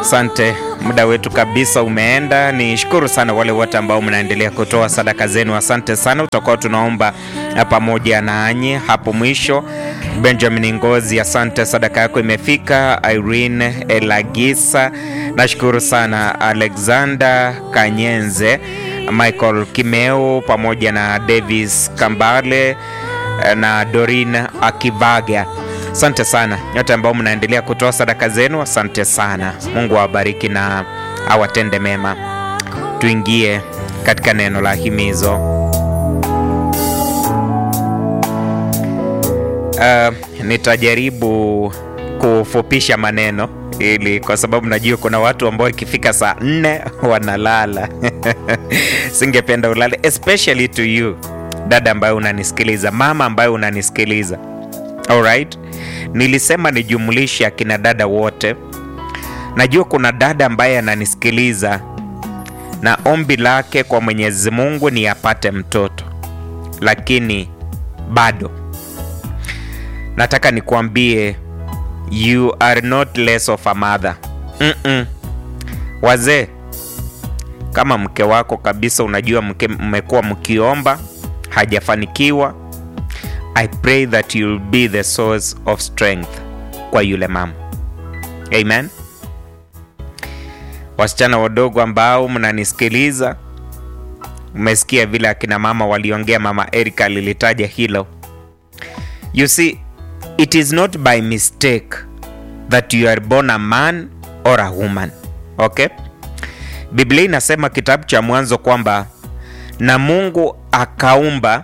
Asante, muda wetu kabisa umeenda. Ni shukuru sana wale wote ambao mnaendelea kutoa sadaka zenu, asante sana. Tutakuwa tunaomba pamoja nanyi hapo mwisho. Benjamin Ngozi, asante, sadaka yako imefika. Irene Elagisa, nashukuru sana. Alexander Kanyenze, Michael Kimeu pamoja na Davis Kambale na Dorin Akivaga. Asante sana nyote ambao mnaendelea kutoa sadaka zenu, asante sana. Mungu awabariki na awatende mema. Tuingie katika neno la himizo. Uh, nitajaribu kufupisha maneno ili kwa sababu najua kuna watu ambao ikifika saa nne wanalala. Singependa ulale, especially to you dada ambayo unanisikiliza, mama ambayo unanisikiliza. Alright, nilisema nijumlishe akina dada wote. Najua kuna dada ambaye ananisikiliza na ombi lake kwa Mwenyezi Mungu ni apate mtoto, lakini bado nataka nikuambie you are not less of a mother. Mm -mm. Wazee, kama mke wako kabisa, unajua mke mmekuwa mkiomba hajafanikiwa I pray that you'll be the source of strength kwa yule mama. Amen. Wasichana wadogo ambao mnanisikiliza, umesikia vile akina mama waliongea, mama Erica alilitaja hilo. You see, it is not by mistake that you are born a man or a woman. Okay? Biblia inasema kitabu cha Mwanzo kwamba na Mungu akaumba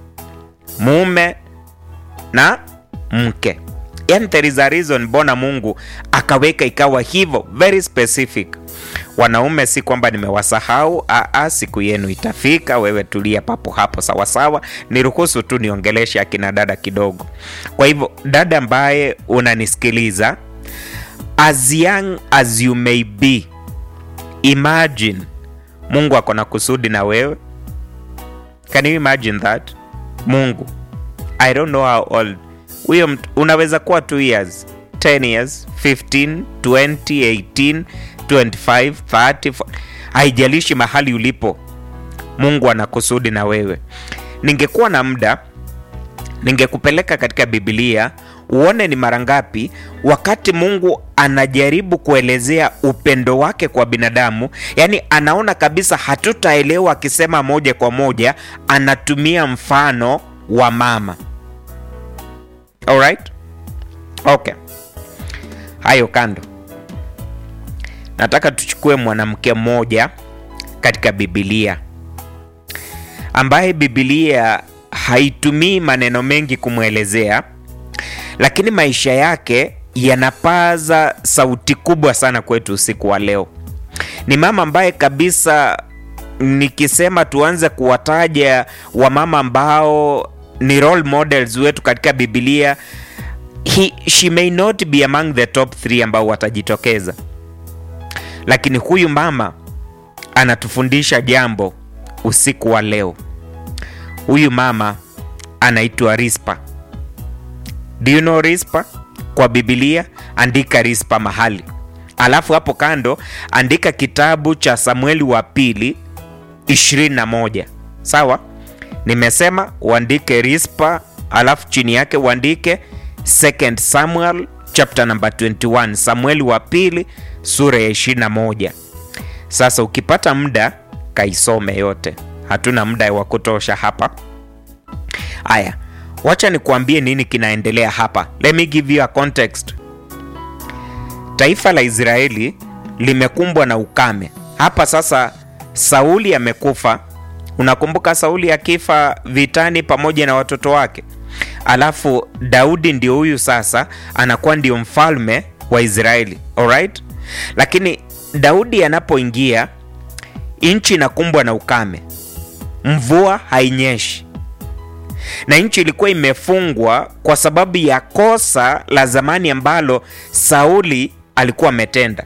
mume na mke, yani there is a reason mbona Mungu akaweka ikawa hivyo, very specific. Wanaume, si kwamba nimewasahau, aa, siku yenu itafika. Wewe tulia papo hapo, sawasawa. Niruhusu tu niongeleshe akina dada kidogo. Kwa hivyo, dada ambaye unanisikiliza, as young as you may be, imagine Mungu ako na kusudi na wewe. Can you imagine that? Mungu I don't know how old huyo unaweza kuwa 2 years 10 years 15 20 18 25 30 haijalishi mahali ulipo, Mungu ana kusudi na wewe. Ningekuwa na muda ningekupeleka katika Biblia uone ni mara ngapi wakati Mungu anajaribu kuelezea upendo wake kwa binadamu, yaani anaona kabisa hatutaelewa akisema moja kwa moja, anatumia mfano wa mama. Alright? Okay. Hayo kando, nataka tuchukue mwanamke mmoja katika Biblia ambaye Biblia haitumii maneno mengi kumwelezea, lakini maisha yake yanapaza sauti kubwa sana kwetu usiku wa leo. Ni mama ambaye kabisa, nikisema tuanze kuwataja wamama ambao ni role models wetu katika Biblia, he, she may not be among the top 3 ambao watajitokeza, lakini huyu mama anatufundisha jambo usiku wa leo. Huyu mama anaitwa Rispa. Do you know Rispa? Kwa Biblia andika Rispa mahali, alafu hapo kando andika kitabu cha Samueli wa pili 21. Sawa? Nimesema uandike Rispa, alafu chini yake uandike Second Samuel chapter number 21, Samueli wa pili sura ya 21. Sasa ukipata muda kaisome yote, hatuna muda wa kutosha hapa. Aya, wacha nikuambie nini kinaendelea hapa. Let me give you a context. Taifa la Israeli limekumbwa na ukame hapa sasa. Sauli amekufa. Unakumbuka Sauli akifa vitani pamoja na watoto wake, alafu Daudi ndio huyu sasa anakuwa ndio mfalme wa Israeli. Alright? Lakini Daudi anapoingia nchi inakumbwa na ukame, mvua hainyeshi na nchi ilikuwa imefungwa kwa sababu ya kosa la zamani ambalo Sauli alikuwa ametenda.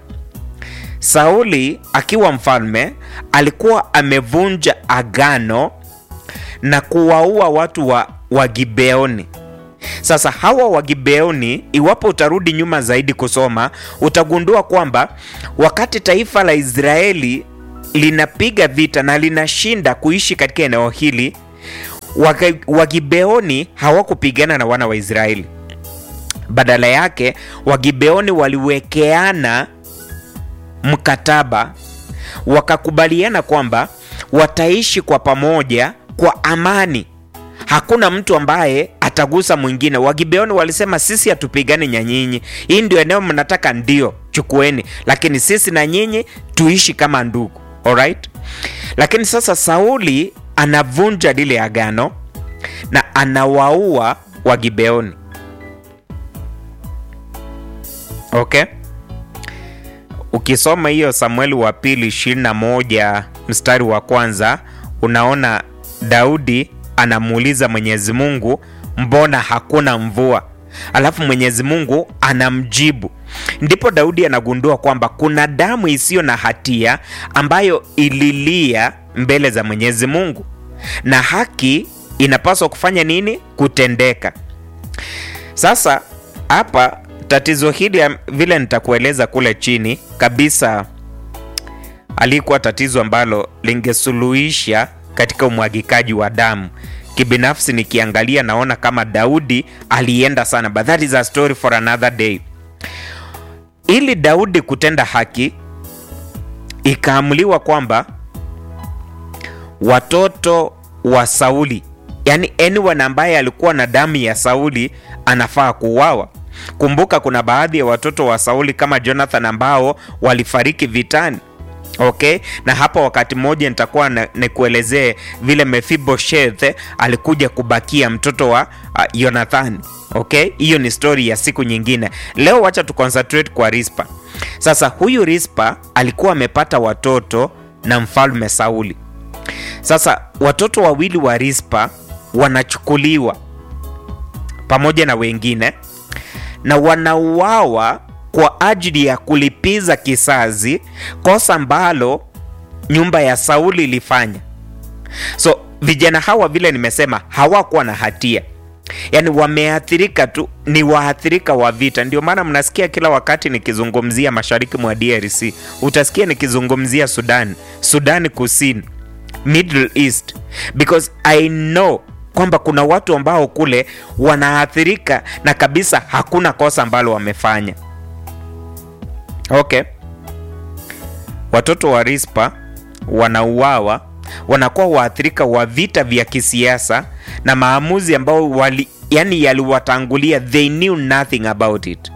Sauli akiwa mfalme alikuwa amevunja agano na kuwaua watu wa, wa Gibeoni. Sasa hawa Wagibeoni, iwapo utarudi nyuma zaidi kusoma, utagundua kwamba wakati taifa la Israeli linapiga vita na linashinda kuishi katika eneo hili, Wagibeoni hawakupigana na wana wa Israeli. Badala yake, Wagibeoni waliwekeana mkataba, wakakubaliana kwamba wataishi kwa pamoja kwa amani hakuna mtu ambaye atagusa mwingine. Wagibeoni walisema sisi hatupigani na nyinyi, hii ndio eneo mnataka, ndio chukueni, lakini sisi na nyinyi tuishi kama ndugu. Alright? Lakini sasa Sauli anavunja lile agano na anawaua Wagibeoni. Okay? Ukisoma hiyo Samueli wa pili 21 mstari wa kwanza unaona Daudi anamuuliza Mwenyezi Mungu, mbona hakuna mvua? Alafu Mwenyezi Mungu anamjibu. Ndipo Daudi anagundua kwamba kuna damu isiyo na hatia ambayo ililia mbele za Mwenyezi Mungu, na haki inapaswa kufanya nini? Kutendeka. Sasa hapa tatizo hili vile nitakueleza kule chini kabisa, alikuwa tatizo ambalo lingesuluhisha katika umwagikaji wa damu. Kibinafsi nikiangalia naona kama Daudi alienda sana, but that is a story for another day. Ili Daudi kutenda haki, ikaamuliwa kwamba watoto wa Sauli, yani anyone ambaye alikuwa na damu ya Sauli anafaa kuuawa. Kumbuka kuna baadhi ya watoto wa Sauli kama Jonathan ambao walifariki vitani. Okay, na hapa wakati mmoja nitakuwa nikuelezee vile Mephibosheth alikuja kubakia mtoto wa uh, Jonathan. Okay, hiyo ni story ya siku nyingine. Leo wacha tu concentrate kwa Rispa. Sasa huyu Rispa alikuwa amepata watoto na mfalme Sauli. Sasa watoto wawili wa Rispa wanachukuliwa pamoja na wengine na wanauawa kwa ajili ya kulipiza kisasi kosa ambalo nyumba ya Sauli ilifanya. So vijana hawa vile nimesema, hawakuwa na hatia, yaani wameathirika tu, ni waathirika wa vita. Ndio maana mnasikia kila wakati nikizungumzia mashariki mwa DRC, utasikia nikizungumzia Sudan, Sudani Kusini, Middle East because I know kwamba kuna watu ambao kule wanaathirika na kabisa hakuna kosa ambalo wamefanya. Okay, watoto wa Rispa wanauawa, wanakuwa waathirika wa vita vya kisiasa na maamuzi ambao wali, yani yaliwatangulia, they knew nothing about it.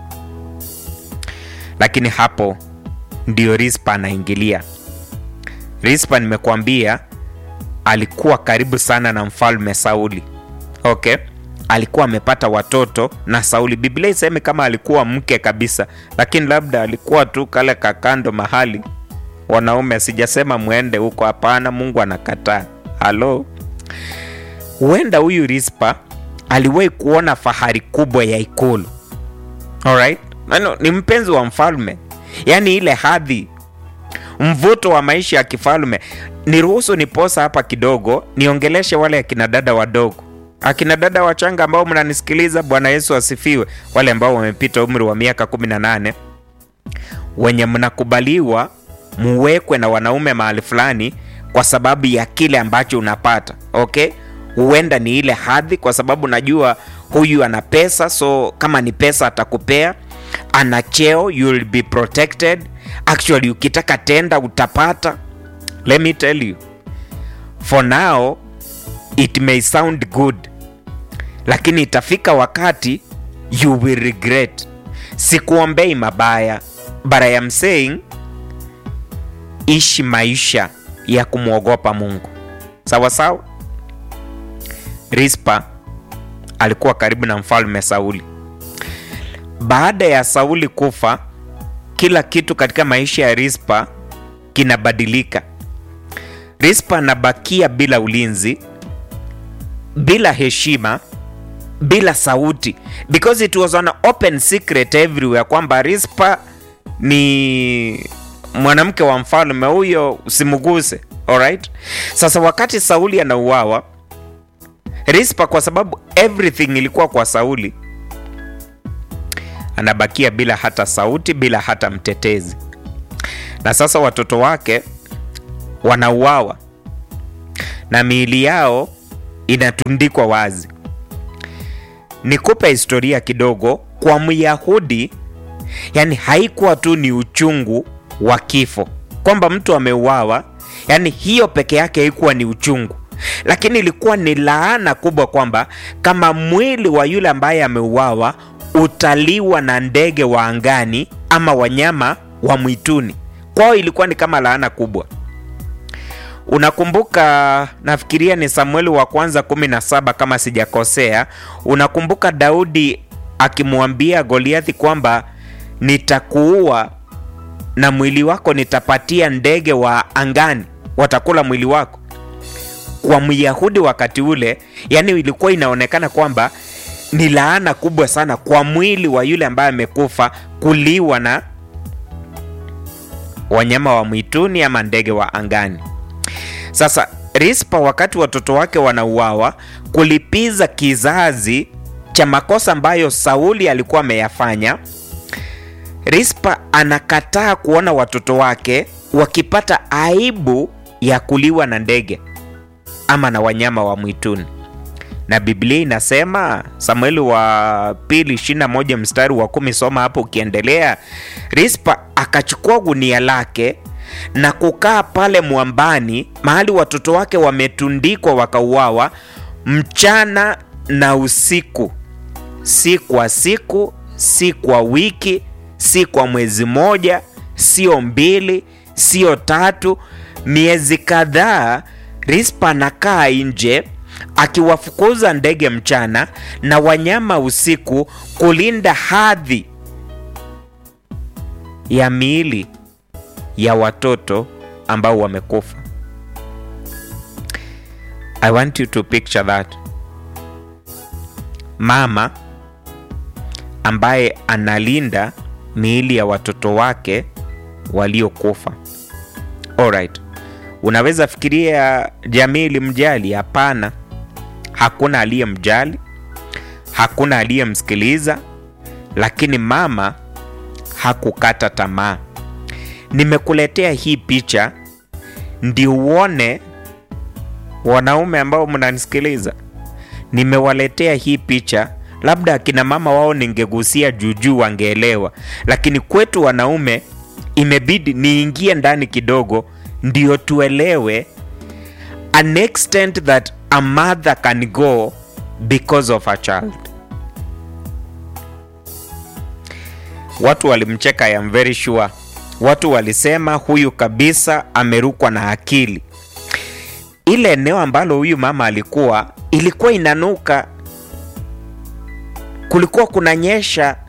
Lakini hapo ndio Rispa anaingilia. Rispa nimekuambia alikuwa karibu sana na mfalme Sauli. Okay, alikuwa amepata watoto na Sauli. Biblia iseme kama alikuwa mke kabisa, lakini labda alikuwa tu kale kakando mahali wanaume. Sijasema mwende huko, hapana, Mungu anakataa. Halo, huenda huyu Rispa aliwahi kuona fahari kubwa ya ikulu. Alright, no, ni mpenzi wa mfalme, yaani ile hadhi, mvuto wa maisha ya kifalme. Niruhusu niposa hapa kidogo, niongeleshe wale akina dada wadogo akina dada wachanga ambao mnanisikiliza, Bwana Yesu asifiwe. Wale ambao wamepita umri wa miaka 18 wenye mnakubaliwa muwekwe na wanaume mahali fulani kwa sababu ya kile ambacho unapata. Okay, huenda ni ile hadhi, kwa sababu najua huyu ana pesa, so kama ni pesa atakupea. Ana cheo, you will be protected. Actually, ukitaka tenda utapata. Let me tell you for now it may sound good lakini itafika wakati you will regret. Sikuombei mabaya, but I am saying ishi maisha ya kumwogopa Mungu, sawa sawa. Rispa alikuwa karibu na mfalme Sauli. Baada ya Sauli kufa, kila kitu katika maisha ya Rispa kinabadilika. Rispa anabakia bila ulinzi, bila heshima bila sauti because it was an open secret everywhere kwamba Rispa ni mwanamke wa mfalme huyo, usimguse. Alright, sasa wakati Sauli anauawa, Rispa kwa sababu everything ilikuwa kwa Sauli, anabakia bila hata sauti, bila hata mtetezi. Na sasa watoto wake wanauawa na miili yao inatundikwa wazi. Nikupe historia kidogo. Kwa Myahudi, yani haikuwa tu ni uchungu wa kifo kwamba mtu ameuawa, yani hiyo peke yake haikuwa ni uchungu, lakini ilikuwa ni laana kubwa kwamba kama mwili wa yule ambaye ameuawa utaliwa na ndege wa angani ama wanyama wa mwituni. Kwao ilikuwa ni kama laana kubwa. Unakumbuka, nafikiria ni Samueli wa kwanza 17 kama sijakosea. Unakumbuka Daudi akimwambia Goliathi kwamba nitakuua na mwili wako nitapatia ndege wa angani, watakula mwili wako. Kwa Myahudi wakati ule, yani ilikuwa inaonekana kwamba ni laana kubwa sana kwa mwili wa yule ambaye amekufa kuliwa na wanyama wa mwituni ama ndege wa angani. Sasa Rispa, wakati watoto wake wanauawa, kulipiza kizazi cha makosa ambayo Sauli alikuwa ameyafanya, Rispa anakataa kuona watoto wake wakipata aibu ya kuliwa na ndege ama na wanyama wa mwituni, na Biblia inasema Samueli wa pili 21 mstari wa kumi, soma hapo ukiendelea. Rispa akachukua gunia lake na kukaa pale mwambani mahali watoto wake wametundikwa wakauawa, mchana na usiku, si kwa siku, si kwa wiki, si kwa mwezi moja, sio mbili, sio tatu, miezi kadhaa. Rispa anakaa nje akiwafukuza ndege mchana na wanyama usiku, kulinda hadhi ya miili ya watoto ambao wamekufa. I want you to picture that. Mama ambaye analinda miili ya watoto wake waliokufa. Alright. Unaweza fikiria jamii ilimjali? Hapana. Hakuna aliyemjali, hakuna aliyemsikiliza, lakini mama hakukata tamaa. Nimekuletea hii picha ndio uone, wanaume ambao mnanisikiliza, nimewaletea hii picha. Labda akina mama wao ningegusia juujuu, wangeelewa, lakini kwetu wanaume imebidi niingie ndani kidogo ndio tuelewe an extent that a mother can go because of a child. Watu walimcheka, I am very sure. Watu walisema huyu kabisa amerukwa na akili. Ile eneo ambalo huyu mama alikuwa ilikuwa inanuka, kulikuwa kunanyesha